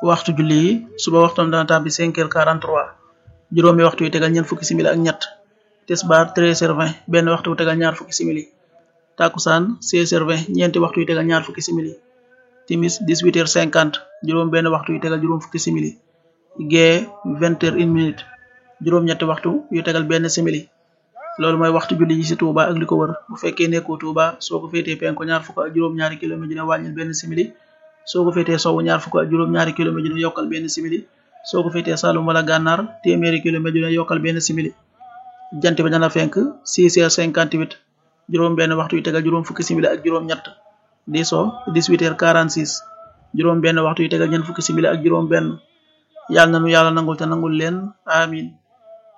waxtu julli yi suba waxtoom dana tàbbi 5 heures 43 juróomi waxtu yu tegal ñeent fukki simili ak ñett tisbaar 13 heures 20 benn waxtu wu tegal ñaar fukki simili takusaan 16 heures 20 ñeenti waxtu yu tegal ñaar fukki simili timis 18 heures 50 juróom benn waxtu yu tegal juróom fukki simili gee 20 heures 1 minute juróom ñetti waxtu yu tegal benn simili loolu mooy waxtu julli yi ci Touba ak li ko wër bu fekkee nekkoo Touba soo ko féetee penku ñaar fukk ak juróom ñaari kilomètre dina wàññil benn simili soo ko féetee sowwu ñaar fukk ak juróom ñaari kilomètre dina yokkal benn simili soo ko féetee Saloum wala Gànnaar téeméeri kilomètre dina yokkal benn simili jant bi dana fenk 6 heures 58 juróom benn waxtu yu tegal juróom fukki simili ak juróom ñett di so 18 heures 46 juróom benn waxtu yu tegal ñeent fukki simili ak juróom benn yàlla na nu yàlla nangul te nangul leen amin